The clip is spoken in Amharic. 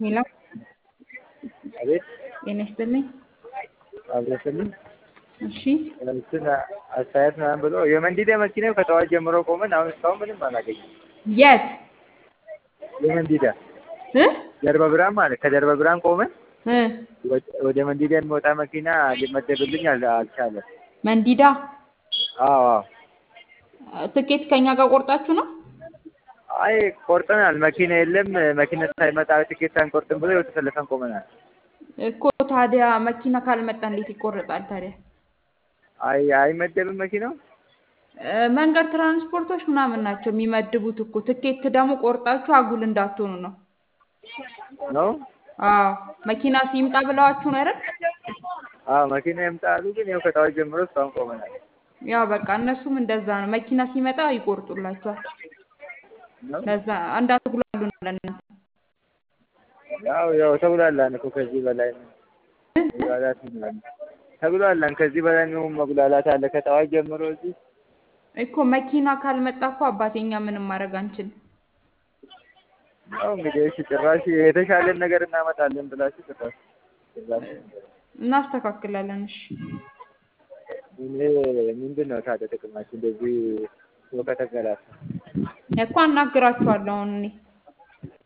ሄሎ አቤት ጤና ይስጥልኝ። አብረስልኝ እሺ እንትን አስተያየት ምናምን ብሎ የመንዲዳ መኪና ከጠዋት ጀምሮ ቆመን አሁን እስካሁን ምንም አላገኘም። የት የመንዲዳ እ ጀርባ ብርሃን ማለት ከጀርባ ብርሃን ቆመን እ ወደ መንዲዳ የሚወጣ መኪና ሊመደብልኝ አል- አልቻለም። መንዲዳ አዎ አዎ። ትኬት ከኛ ጋር ቆርጣችሁ ነው? አይ ቆርጠናል። መኪና የለም። መኪና ሳይመጣ ትኬት አንቆርጥም ብሎ ይኸው ተሰልፈን ቆመናል። እኮ ታዲያ መኪና ካልመጣ እንዴት ይቆረጣል ታዲያ? አይ አይመደብም መኪናው። እ መንገድ ትራንስፖርቶች ምናምን ናቸው የሚመድቡት እኮ። ትኬት ደግሞ ቆርጣችሁ አጉል እንዳትሆኑ ነው። ነው አዎ መኪና ሲምጣ ብለዋችሁ ነው አይደል? አዎ መኪና ይምጣ አሉ። ግን ይኸው ከጠዋት ጀምሮ እስካሁን ቆመናል። ያው በቃ እነሱም እንደዛ ነው። መኪና ሲመጣ ይቆርጡላችኋል። ነው ለዛ እንዳትጉላሉ ነው ለእናንተ። ያው ያው ተጉላላን እኮ ከዚህ በላይ ነው መጉላላት ምናምን ተጉላላን። ከዚህ በላይ ነው መጉላላት አለ። ከጠዋት ጀምሮ እዚህ እኮ መኪና ካልመጣ እኮ አባቴ እኛ ምንም ማድረግ አንችልም። ያው እንግዲህ እሺ ጭራሽ የተሻለን ነገር እናመጣለን ብላችሁ ጭራሽ ጭራሽ እናስተካክላለን። እሺ እኔ ምንድን ነው ታዲያ ጥቅማችሁ እንደዚህ ሰው ከተገላታ እኮ አናግራችኋለሁ አሁን እኔ